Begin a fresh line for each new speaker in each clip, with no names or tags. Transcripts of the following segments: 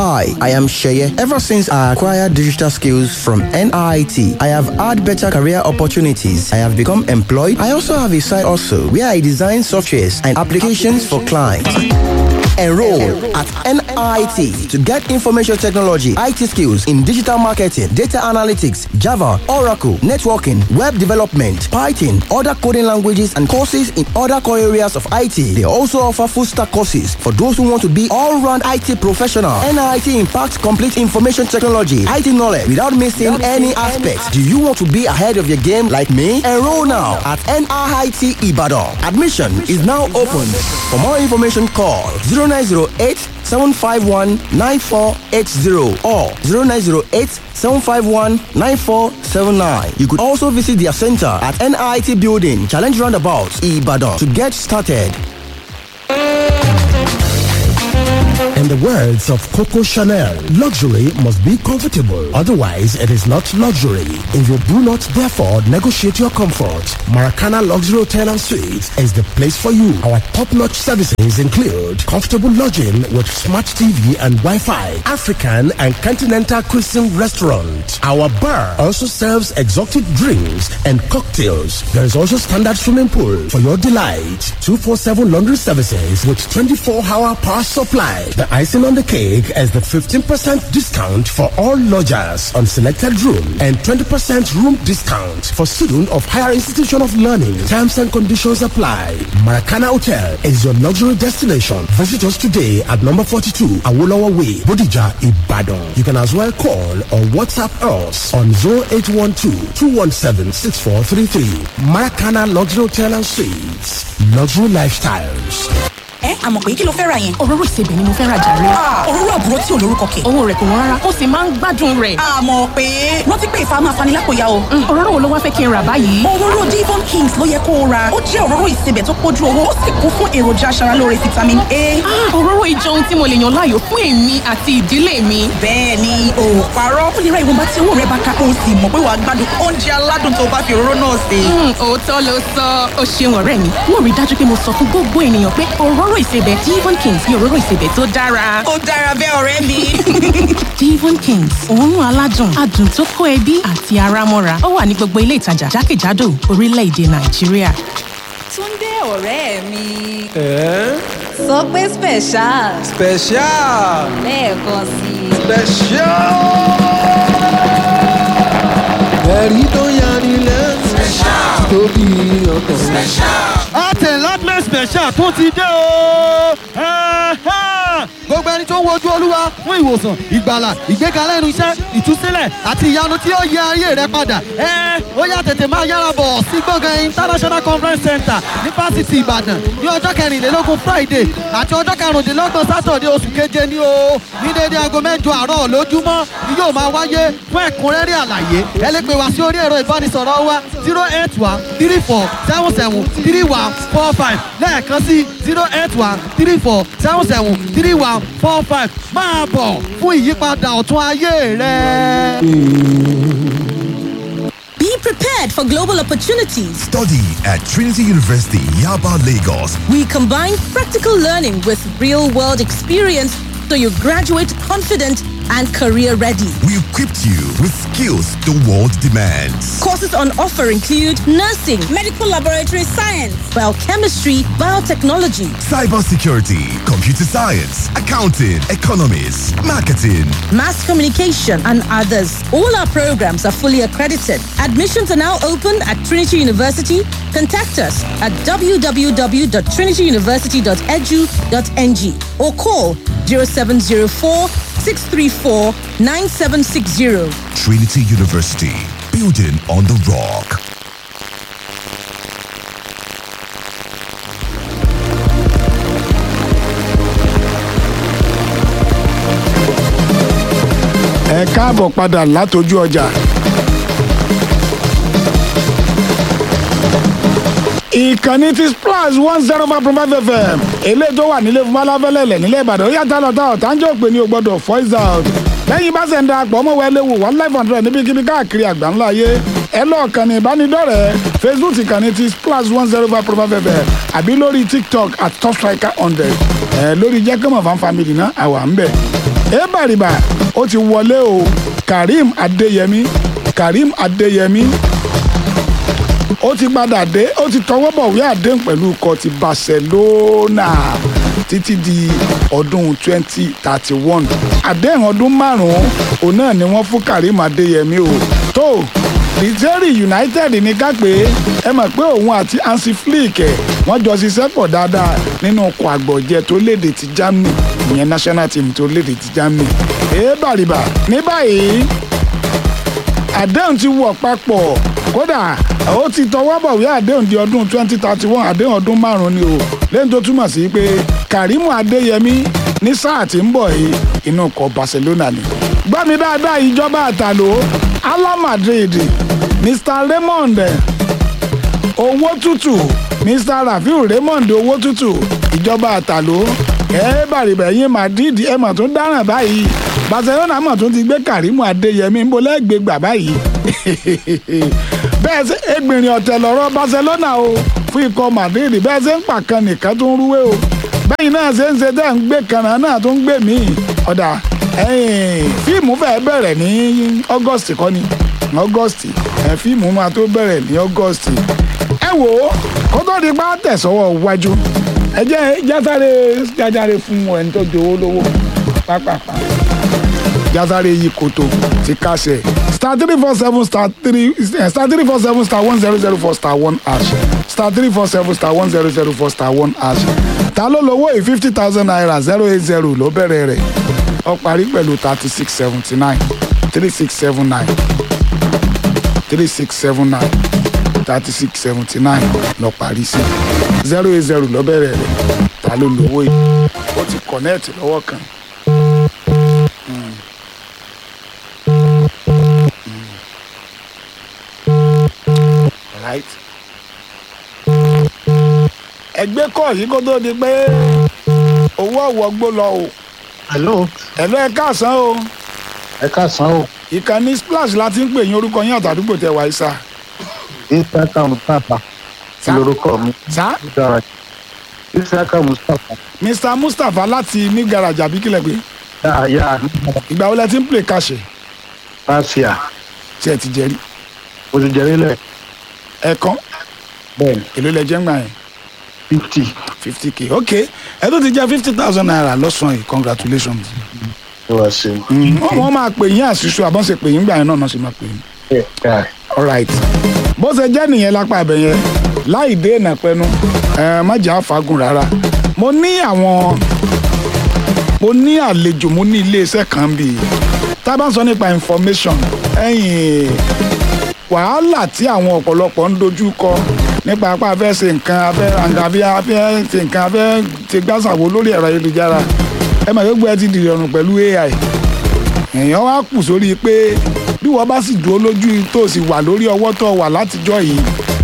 Hi, I am Sheye. Ever since I acquired digital skills from NIT, I have had better career opportunities. I have become employed. I also have a side also where I design softwares and applications for clients. Enroll at NIT to get information technology, IT skills in digital marketing, data analytics, Java, Oracle, networking, web development, Python, other coding languages, and courses in other core areas of IT. They also offer full stack courses for those who want to be all round IT professional. NIT impacts complete information technology, IT knowledge without missing any aspects. Do you want to be ahead of your game like me? Enroll now at NIT Ibadan. Admission is now open. For more information, call 0908 751 9480 or 0908 751 9479. You could also visit their center at NIT Building, Challenge Roundabout, Ibadan to get started.
In the words of Coco Chanel, luxury must be comfortable. Otherwise, it is not luxury. If you do not, therefore, negotiate your comfort, Maracana Luxury Hotel and Suites is the place for you. Our top-notch services include comfortable lodging with smart TV and Wi-Fi, African and continental cuisine restaurant. Our bar also serves exotic drinks and cocktails. There is also standard swimming pool for your delight. 247 laundry services with 24-hour power supply. The icing on the cake is the 15% discount for all lodgers on selected room and 20% room discount for students of higher institution of learning. Terms and conditions apply. Maracana Hotel is your luxury destination. Visit us today at number 42 Awolowo Way, Bodija, Ibadan. You can as well call or WhatsApp us on 0812-217-6433. Maracana Luxury Hotel and Suites. Luxury Lifestyles.
ẹ àmọ̀ pé kí ló fẹ́ ra yẹn.
òróró ìsebẹ̀ ni mo fẹ́ ra jàre.
òróró àbúrò tí ò lórúkọ kẹ̀.
owó rẹ̀ kò wọ́n rárá ó sì máa ń gbádùn rẹ̀.
àmọ̀ pé rántí pé ìfà máa fani lápò ya o.
òróró wo ló wá fẹ́ kí n rà báyìí.
òróró divon kings ló yẹ kó o ra ó jẹ́ òróró ìsebẹ̀ tó pójú owó ó sì kún fún èròjà aṣaralóore vitamin a.
òróró ìjọ ohun tí mo lè yàn láàyò fún èmi àti ìdílé mi.
bẹ́ẹ̀ ni o ò parọ́ ó lè ra ìwọ̀nba tí owó rẹ bá ká o sì mọ̀ pé wàá gbádùn oúnjẹ aládùn tó bá fi òróró náà sè.
òótọ́ ló sọ ó ṣeun ọ̀rẹ́ mi mo rí dájú pé mo sọ fún gbogbo ènìyàn pé òróró ìsebẹ̀ divon kings ní òróró ìsebẹ̀ tó dára.
ó dára bẹ́ẹ̀ ọ̀rẹ́ mi.
divon kings òórùn aládùn adùn tó kó ẹbí àti ara mọ́ra ó wà ní gbogbo ilé ìtajà jákèjádò orílẹ̀-èdè nàìjíríà.
Túndé ọ̀rẹ́ mi. Sọ pé special.
Special.
Lẹ́ẹ̀kan sí i.
Special. Ẹ̀rí tó yani lẹ́nu. Special. Tóbi ọkàn.
Special.
Àtẹ̀ládmẹ́ special tó ti dé o.
gbogbo ẹni tó ń wojú olúwa fún ìwòsàn ìgbàlà ìgbéga lẹ́nu iṣẹ́ ìtúsílẹ̀ àti ìyanu tí ó yẹ ayé rẹ padà ẹ ó yá tètè máa yára bọ̀ sí gbọ̀ngàn international conference center ní fásitì ìbàdàn ní ọjọ́ kẹrìnlélógún friday àti ọjọ́ karùndínlọ́gbọ̀n sátọ̀dé oṣù keje ní o ní déédéé aago mẹ́jọ àárọ̀ lójúmọ́ ni yóò máa wáyé fún ẹ̀kúnrẹ́rẹ́ àlàyé ẹ lè pè wá sí orí ẹ̀rọ ìbánisọ̀rọ̀ wa zero eight one three four seven seven three one four five lẹ́ẹ̀kan sí zero eight one three four seven seven three one four five máa bọ̀ fún ìyípadà ọ̀tún ayé rẹ.
Be prepared for global opportunities.
Study at Trinity University, Yaba, Lagos.
We combine practical learning with real world experience so you graduate confident and career ready.
We equipped you with skills the world demands.
Courses on offer include nursing, medical laboratory science, biochemistry, biotechnology,
cybersecurity, computer science, accounting, economics, marketing,
mass communication, and others. All our programs are fully accredited. Admissions are now open at Trinity University. Contact us at www.trinityuniversity.edu.ng or call 0704 634 9760.
Trinity University, building on the rock.
ẹ káàbọ̀ padà látọjú ọjà. ìkànnì ti splash one zero five point five fm eléyìí tó wà nílé fún balafẹ́lẹ́lẹ̀ nílẹ̀ ìbàdàn ó yàtọ̀ lọ́tà ọ̀tá ń jẹ́ òpè ní o gbọ́dọ̀ voice out lẹ́yìn bá ṣe ń darapọ̀ ọmọ wa ẹlẹ́wù one life hundred níbikíbi káàkiri àgbáńlá ayé ẹ lọ́ọ̀kan ní ìbánidọ́rẹ̀ẹ́ facebook ìkànnì ti splash one zero five point five fm àbí lórí tiktok at top striker hundred ẹ lórí jẹ́kọ̀mọ̀ fan family náà àwa ń bẹ̀ ebàrìbà ó ti wọlé o karim adeyemi karim adeyemi ó ti padà dé ó ti tọwọ́ bọ̀wé àdéhùn pẹ̀lú ikọ̀ ti barcelona títí di ọdún 2031 àdéhùn ọdún márùn-ún òun náà ni wọ́n fún karim adeyemi o tó Rizeri United ní ká pé ẹ mọ̀ pé òun àti Hansi Flick ẹ̀ wọ́n jọ ṣiṣẹ́ pọ̀ dáadáa nínú ọkọ̀ àgbọ̀jẹ tó léde ti Germany ìyẹn national team tó léde ti Germany. èé bàrìbà ní báyìí àdéhùn ti wọ̀ papọ̀ kódà ó ti tọwọ́ bọ̀wé àdéhùn di ọdún 2031 àdéhùn ọdún márùn-ún ni o lẹ́yìn tó túmọ̀ sí pé Karimu Adeyemi ní sáà tí ń bọ̀ yìí inú ọkọ̀ Barcelona ni. gbọ́ mi dáadáa ìjọba àtàló Ala Madrid Mr Raymond owó tútù Mr Rafiu Raymond owó tútù ìjọba àtàló ẹ bàrìbà ẹ̀yìn Madrid ẹ mọ̀ tó dáràn báyìí Barcelona mọ̀ tó ti gbé Karimu Adeyemi ń bolẹ́ gbé gbà báyìí bẹ́ẹ̀ ṣe ẹgbìnrin ọ̀tẹ̀ lọ́rọ̀ Barcelona o fún ikọ̀ Madrid bẹ́ẹ̀ ṣe ń pàkan nìkan tó ń rúwé o bẹ́yìn náà ṣe ń ṣe tẹ́ ń gbé kanna náà tó ń gbé míì ọ̀dà fíìmù fẹ́ẹ́ bẹ̀rẹ̀ ní August kọ́ ni August fíìmù máa tó bẹ̀rẹ̀ ní August ẹ wò ó kó tó di pa tẹ̀sọ́wọ́ wájú ẹ jẹ́ jásáré jájáre fún ẹni tó jowó lówó pápápá jásáré yí koto ti kásẹ̀ star three four seven star three star three four seven star one zero zero four star one hash star three four seven star one zero zero four star one hash ta ló lówó yìí fifty thousand naira zero eight zero ló bẹ̀rẹ̀ rẹ̀ ó parí pẹ̀lú thirty six seventy nine three six seven nine three six seven nine thirty six seventy nine lọ parí sí zero eight zero ló bẹ̀rẹ̀ rẹ̀ ta ló lówó yìí ó ti connect lọ́wọ́ kan. right. ẹgbẹ́ kọ̀ yìí kó tó di pé owó ọ̀wọ́ gbó lọ o.
hello.
hello ẹ káàsán o.
ẹ káàsán o.
ìkànnì splash la ti ń pè yín orúkọ yín àtàdúgbò tẹ wáyé sá.
isaka mustapha lorúkọ mi.
sá.
isaka mustapha.
mr mustapha láti ní garage àbí kílẹ̀ pé.
yà yà.
ìgbà wo lẹ ti ń play kàṣẹ.
pàṣẹ.
tí ẹ ti jẹ rí.
o ti jẹ rí lẹ
ẹ̀kan.
bẹ́ẹ̀ni.
èló lẹ jẹ́ ń gbà yẹn.
fifty.
fifty k ok ẹ tó ti jẹ́ fifty thousand naira lọ́sàn-án yìí congratulations.
ó wá sí.
wọ́n máa pè yín àṣìṣe àbọ̀n ṣe pè yín gbà yẹn náà náà ṣe máa pè yín. all right bó ṣe jẹ́ nìyẹn lápá abẹ yẹn láì dé ìnà pẹnu má jà fagùn rárá mo ní àwọn mo ní àlejò mo ní iléeṣẹ́ kan bíi tá a bá ń sọ nípa information ẹ̀yìn wàhálà tí àwọn ọ̀pọ̀lọpọ̀ ń dojú kọ nípa apá afẹ́ ṣe nǹkan afẹ́ àǹgàbí afẹ́ ṣe nǹkan afẹ́ ṣe gbàsàwò lórí ẹ̀rọ ayélujára ẹ mà gbogbo ẹ ti dìrì ọ̀rùn pẹ̀lú AI èèyàn wá kù sórí pé bí wọ́n bá sì dúró lójú tó sì wà lórí ọwọ́ tó wà látijọ́ yìí.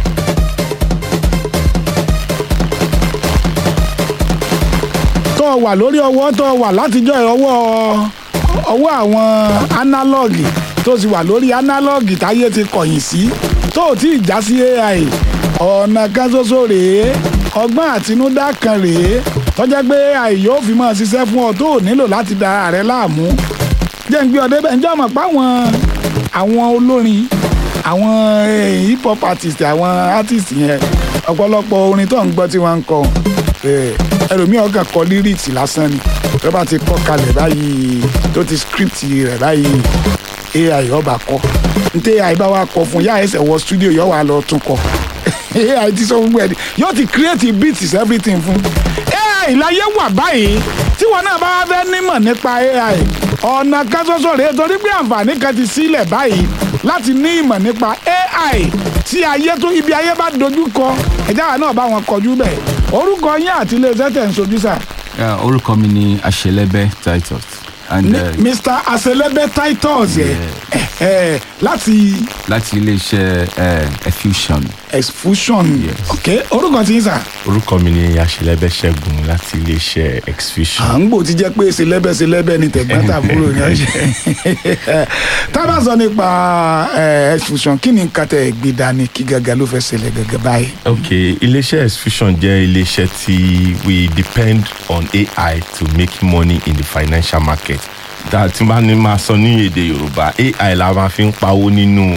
tó wà lórí ọwọ́ tó wà látijọ́ yìí ọwọ́ ọwọ́ àwọn análọ́ọ̀gì tó sì wà lórí análọ́ọ̀gì táyé ti kọ̀yìn sí tó ò tí ì já sí AI ọ̀nà kan ṣoṣo rèé ọgbọ́n àtinúdá kan rèé tọ́jẹ́ pé AI yóò fi máa ṣiṣẹ́ fún ọ tó ò nílò láti da ara rẹ láàmú jẹ́ ń gbé ọdẹ bẹ́ẹ̀ ǹjẹ́ ọmọ pa àwọn àwọn olórin àwọn hip hop artist àwọn artist yẹn ọ̀pọ̀lọpọ̀ orin tó ń gbọ́ tí wọ́n ń kọ ẹlòmíràn kàn kọ lyrics lásán ni tó bá ti kọ kalẹ̀ báyìí tó ti script rẹ̀ báyìí ai ọba kọ ntẹ ai bá wa kọ fún yá ẹsẹ wọ studio yọ wà lọ tún kọ ai ti sọ gbogbo ẹ yóò ti create beats everything fún ai láyé wà báyìí tí wọn náà bá fẹ́ nímọ̀ nípa ai ọ̀nà kan ṣoṣo rèé torí pé àǹfààní kan ti sílẹ̀ báyìí láti ní ìmọ̀ nípa ai tí ayé tó ibi ayé bá dojú kọ ẹ̀já wa náà bá wọn kọjú bẹ́ẹ̀ orúkọ yín àti iléeṣẹ́ tẹ̀ ń sojú sà.
orúkọ mi ni àṣẹlẹbẹ titus and uh,
mr aselebe titus ẹ ẹ láti.
láti iléeṣẹ́ effusion.
exfusion ok orúkọ tí ń sà.
orúkọ mi ni aṣẹlẹbẹ ṣẹ́gun láti iléeṣẹ́ exfusion.
à ń gbò tí jẹ́ pé selebe selebe ni tẹ̀gbọ́n tàbúrò ni ọ̀ṣẹ́. tá a bá sọ nípa exfusion kí ni nǹkan tẹ̀ gbé dání kí gàgà ló fẹ́ ṣẹlẹ̀ gàgà báyìí.
ok iléeṣẹ́ exfusion jẹ́ iléeṣẹ́ tí we depend on AI to make money in the financial market that tí n bá ní máa sọ ní èdè yorùbá ai la máa fi ń pawó nínú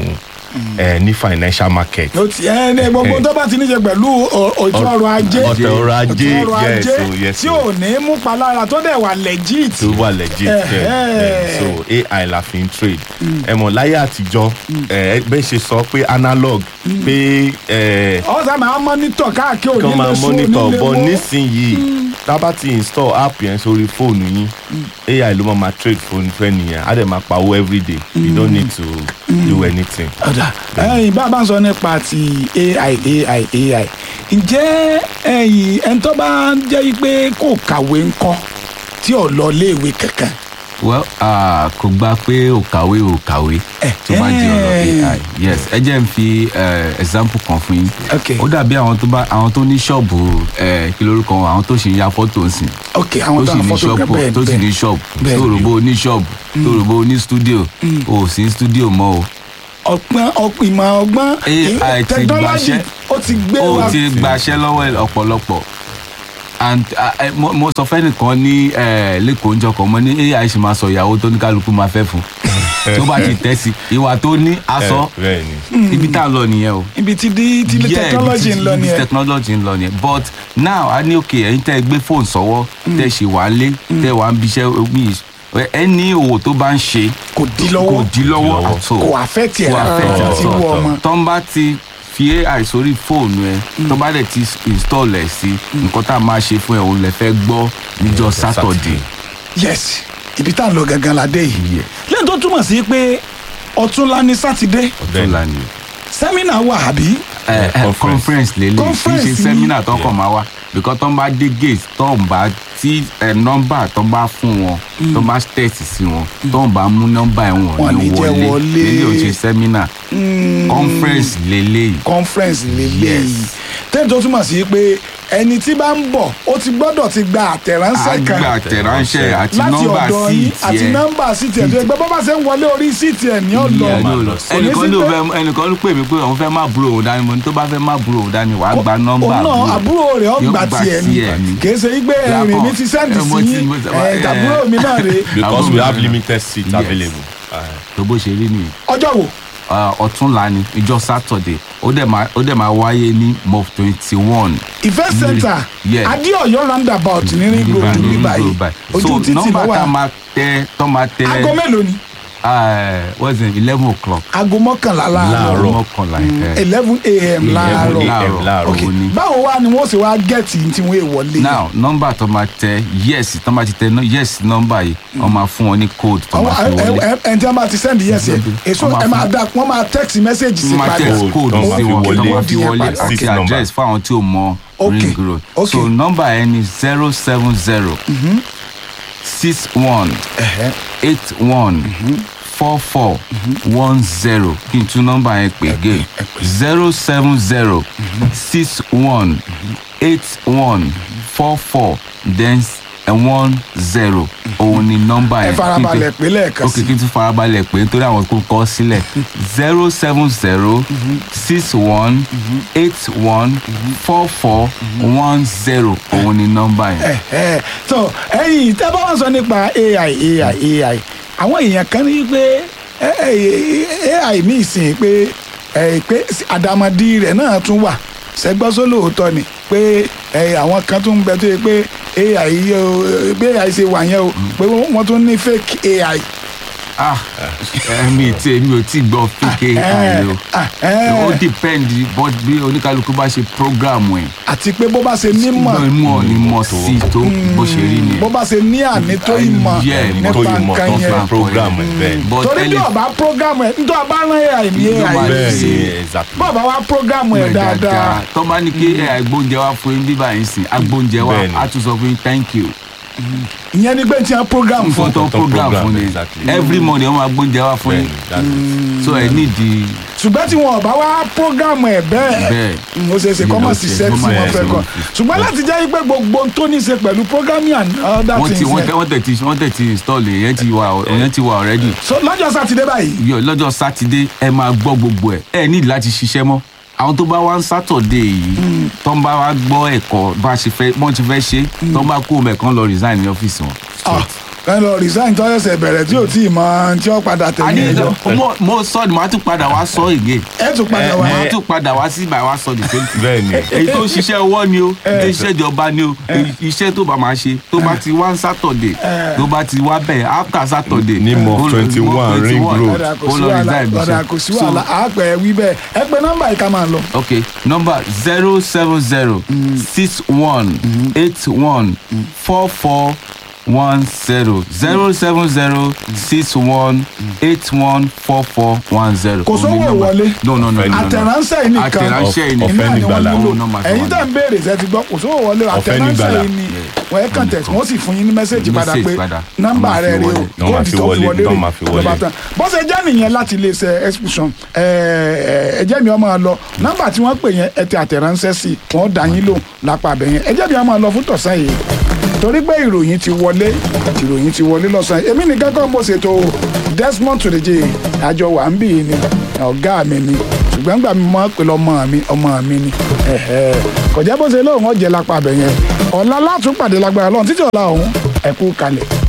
ẹ ní financial market.
ó ti ẹ ní gbogbo tó bá ti ní ṣe pẹ̀lú ọ- ètò ọrọ̀ ajé
ọ̀tọ̀ ọrọ̀ ajé
ètò ọrọ̀
yes
ajé
o yes
tí ò ní mú palára tó dẹ̀ wà legit.
tó wà legit
Eh,
bẹ́ẹ̀ bẹ́ẹ̀ so ai la fi ń trade ẹ mọ̀ láyé àtijọ́ ẹ bẹ́ẹ̀ ṣe sọ pé analog pé ẹ
ọ̀sán máa mọ́nítọ̀ káàkiri
kàn
òní
máa
lè sún
monitor
onílé
but
mú.
nísìnyìí tá a bá ti install app yẹn sórí fóònù yín ai ló máa ma trade fóònù fẹ́ nìyẹn á dẹ̀ máa pawó everyday you don't need to do anything.
ẹyìn bá a bá ń sọ nípa ti ai ai ai ǹjẹ́ ẹyìn ẹni tó bá ń jẹ́ pé kò kàwé ńkọ́ tí ò lọ léèwé kankan
well uh, kò gba pé ò kàwé ò kàwé tó bá di ọ̀rọ̀ ai yes ẹ jẹ́ n fi eh, example kan fún yín ó dàbí àwọn tó bá àwọn tó ní ṣọ́ọ̀bù eh, kí lórúkọ wọn àwọn tó sì ń ya fọ́tò sí
ok àwọn tó
sì
ń
ní
fọ́tò
ṣọ́ọ̀bù
bẹ́ẹ̀
tó sì ní ṣọ́ọ̀bù
bẹ́ẹ̀.
tó rògbò ní ṣọ́ọ̀bù tó rògbò ní stúdíò o ò sí stúdíò mọ́ o
ọgbọ́n ọp- ìmọ̀ ọgbọ́n
ai ti
technology
gbaṣẹ́
ó ti gbé
ó
wa
ti gbaṣẹ́ lọ́wọ́ ọ̀pọ̀lọpọ̀ and uh, eh, mo mo sọ fẹ́nìkan ní eh, lẹ́kọ̀ọ́ njọ́ kan mo ní ai ṣe máa sọ ìyàwó tó ní kálukú máa fẹ́ fún tó bá ti tẹ́ sí ìwà tó ní aṣọ
bẹ́ẹ̀ ni.
ibi tá a lọ nìyẹn o
ibi tí di tí
Yeah,
technology
ibi tí-
ń lọ
ibi tí
nìyẹn
technology ń lọ nìyẹn but now a ní òkè ẹ̀yin tẹ́ ẹ gbé fóònù sọ́wọ́ tẹ́ ẹ ṣe wà á lé tẹ́ ẹ wà á ń bíṣẹ́ mi ẹni òwò tó bá ń ṣe
kò dí lọ́wọ́
kò dí lọ́wọ́ àtọ̀
kò affect ẹ̀
kò affect
rárá
ẹ̀
tí wọ ọmọ
tó ń bá ti fi ai sórí fóònù ẹ tó bá dẹ̀ ti install ẹ̀ sí nǹkan tá a máa ṣe fún ẹ òun lẹ fẹ́ gbọ́ níjọ́ saturday.
yes ibi tá à ń lọ gangan la dé yìí lẹ́yìn tó túmọ̀ sí pé ọ̀túnla ní sátidé
ọ̀túnla ni.
sẹ́mínà wà àbí
ẹ ẹ conference lele kì í
Conference
ṣe
ni.
seminar tó kàn máa wá because tó ń bá dé gate tó ń bá tí ẹ nọ́mbà tó ń bá fún wọn tó ń bá tẹ̀sí sí wọn tó ń bá mú nọ́mbà ẹ̀
Wọn
wọ̀n
ní
ní
jẹ́
wọlé
wọlé.
lele ò ṣe seminar conference lele yìí.
conference lélẹ́yìí tẹ́lẹ̀ tó túmọ̀ sí pé ẹni tí bá ń bọ̀ ó ti gbọ́dọ̀ ti gba àtẹ̀ránṣẹ́
a
kan
gba àtẹ̀ránṣẹ́ àti
láti
nọ́mbà
ọ̀dọ̀ yín
síìtì
àti
ẹ̀.
nọ́mbà síìtì ẹ̀ tó yẹ pé bọ́ bá ṣe ń wọlé orí síìtì ẹ̀ ní ọ̀lọ́
Ìyá ló lọ. ẹnìkan ló fẹ́ ẹnìkan ló pè mí pé òun fẹ́ má búrò òun dání mo ní tó bá fẹ́ má búrò òun dání wàá gba nọ́mbà
òun náà àbúrò rẹ̀
Yóò
ọgbà
gba
tiẹ̀ ni
tiẹ̀ ni.
kìí ṣe wípé ẹ̀rìn mi ti sẹ́ǹdì
ẹ, mo
sí
ti-
yín
mo ti-
ẹ̀
ẹ,
tàbúrò mi náà rè
because we
Àbúrò
have
mi.
limited seats
Yes.
available.
tó bó ṣe rí nìyí.
ọjọ́ wo
uh, ọ̀túnla ni ìjọ saturday ó dẹ̀ máa ó dẹ̀ máa wáyé ní mof twenty one.
event center
Yeah.
adéọyọ roundabout ní ring road ní báyìí ojú
so
títì ló
nọ́mbà tá a
wà
máa tẹ tó máa tẹ.
aago mélòó ni
uh, what's it eleven o'clock.
aago mọ́kànlá láàárọ̀
mọ́kànlá ẹ̀.
eleven a.m. láàárọ̀
láàárọ̀
ok
ó ní.
báwo wá ni wọ́n ṣe wá gẹ̀ẹ́tì tí wọ́n wọlé
now nọ́mbà tó máa tẹ yes tó máa ti tẹ no- yes nọ́mbà yìí wọ́n máa fún wọn ní code tó máa fi wọlé.
ẹn tí wọ́n bá ti send yes yẹ èso
Wọ́n máa
ẹ máa
fún-
da wọ́n máa text message sí
wọ́n máa
padà
text code
Ó
sí
fi
wọn tó
code
máa fi
yẹn
wọlé
padà.
àti address fáwọn tí ò mọ
Okay.
ring road
Okay.
so nọ́mbà ẹ ní zero seven zero six one eight one four four one zero kí n tún nọ́mbà yẹn pè gé zero seven zero six one eight one four four then one zero òun ni nọ́mbà
ẹ
yẹn.
farabalẹ̀ pé lẹ́ẹ̀kan
ok kí n tún farabalẹ̀ pé nítorí àwọn tó kọ́ sílẹ̀ zero seven zero six one eight one four four one zero òun ni nọ́mbà yẹn.
ẹ so ẹyin tẹ bá wọn sọ nípa ai ai ai àwọn èèyàn kan ní pé ẹ, ẹ, ai mi sìn pé ẹ, pé àdàmọ̀dì rẹ̀ náà tún wà sẹgbọ́sọ lóòótọ́ ni pé ẹ, àwọn kan tún ń bẹ tó yẹ pé ai yẹ o bí ai ṣe wà yẹn o pé wọ́n tún ní fake ai.
ah mi tí mi ò tí gbọ́ fake ai o ó depend but bí oníkálukú bá ṣe program ẹ̀.
àti pé bó bá ṣe nímọ̀
mọ̀ ní mọ̀ sí tó bó ṣe rí nìyẹn.
bó bá ṣe ní àní tó ìmọ̀
Yeah, ní
nípa
tó ìmọ̀
nǹkan
tó
yẹn
fi program ẹ̀ bẹ́ẹ̀. But
torí bí
ẹni-
ọba program ẹ nítorí ọba rán ai ní
Ló máa
ai
ṣe,
exactly.
bí ọba wa program ẹ dáadáa
tó bá ní kí ẹ agbóúnjẹ wá fún yín bíbá yín sìn agbóúnjẹ wá
Bẹ́ẹ̀ni.
á tún sọ fún yín thank you.
ìyẹn ni pé tí wọn program fún
fún tó program fún ni every morning wọn máa gbóúnjẹ wá fún yín so ẹ nídìí
ṣùgbọ́n tí wọn ọba wa program ẹ bẹ́ẹ̀
bẹ́ẹ̀.
ó ṣe é ṣe kọ́ mọ̀ sí iṣẹ́ tí wọ́n fẹ́ kọ́ ṣùgbọ́n láti jẹ́ pé gbogbo ohun tó ní í ṣe pẹ̀lú programming and other
wọ́n ti
things
wọ́n
yẹn
tẹ wọ́n tẹ̀ ti wọ́n tẹ̀ ti install ẹ̀ yẹn ti wà yẹn ti wà already.
so lọ́jọ́ sátidé báyìí
yọ lọ́jọ́ sátidé ẹ máa gbọ́ gbogbo ẹ̀ ẹ ní láti ṣiṣẹ́ mọ́ àwọn tó bá wá ń sátọ̀dé yìí tó ń bá wá gbọ́ ẹ̀kọ́ bá ṣe fẹ́ bọ́n ti fẹ́ ṣe tó ń bá kó mẹ́kan lọ resign ní ọ́fíìsì wọn.
Ah, kán lọ resign tó ẹsẹ̀ bẹ̀rẹ̀ tí ò tí ì mọ tí ó padà tẹ̀lé
àní
ẹjọ́
mo mo sọ ni màá tún padà wá sọ again.
ẹ tún padà wá.
màá tún padà wá sí ìbàwá sọ the same thing.
bẹ́ẹ̀ni.
èyí tó ṣiṣẹ́ ọwọ́ ni o èyí tó ṣiṣẹ́ ìjọba ni o èyí iṣẹ́ tó bá máa ṣe tó bá ti wá sátọ̀dẹ̀ tó bá ti wá bẹ́ẹ̀ after sátọ̀dẹ̀.
Ní Mof 21 Ring Road.
ọ̀dà kò
ó
sí
lọ
wàhálà
resign
ọ̀dà
iṣẹ́.
kò sí
So,
wàhálà àápẹ̀ wí bẹ́ẹ̀ ẹ pé nọ́mbà yìí ká máa lọ.
okay number zero seven zero six one eight one four four one zero zero seven zero six one eight one four four one zero.
kò sówó ìwọlé
no no no no no.
àtẹ̀ránṣẹ́ yìí nìkan
àtẹ̀ránṣẹ́ yìí nìkan
iná ni wọ́n
nígbàlà.
nílò
Ó nọ́mbà tí
ẹ̀yin
wọ́n
tẹ̀ ń béèrè ṣe ti gbọ́ kò sówó ìwọlé
Ọ̀fẹ́
àtẹ̀ránṣẹ́
nígbàlà.
yìí ni wọ́n ẹ̀ kàn tẹ̀ wọ́n sì fún yín ní mẹ́sẹ̀gì padà
Message
pé
padà.
nọ́mbà
Wọ́n máa
rẹ̀
fi
rè o
wọlé.
Wọ́n máa
kóòdù
fi
tó fi
wọlé,
wọlé
wọ́n
rè
máa fi wọlé.
lọ́ba tán bó ṣe jẹ́ nìyẹn láti iléeṣẹ́ expression ẹ̀jẹ̀ mi ọmọ lọ nọ́mbà tí wọ́n pè yẹn ẹ tẹ àtẹ̀ránṣẹ́ sí wọ́n dá yín lò lápá abẹ yẹn ẹ̀jẹ̀ mi ọmọ lọ fún tọ̀sán yìí torí pé ìròyìn ti wọlé ìròyìn ti wọlé lọ́sàn-án èmi nìkan kọ́ mo ṣètò Desmond Tudeje àjọ wà ń bì í ni ọ̀gá mi ni ṣùgbọ́n gbà mí mọ́ pé ọmọ mi ọmọ mi ni ẹ̀hẹ́. kò jẹ́ bó ṣe lóun ọ̀jẹ̀ lápá abẹ yẹn ọ̀la látún pàdé lágbára lọ́run títí ọ̀la ọ̀hún ẹ̀kú kalẹ̀.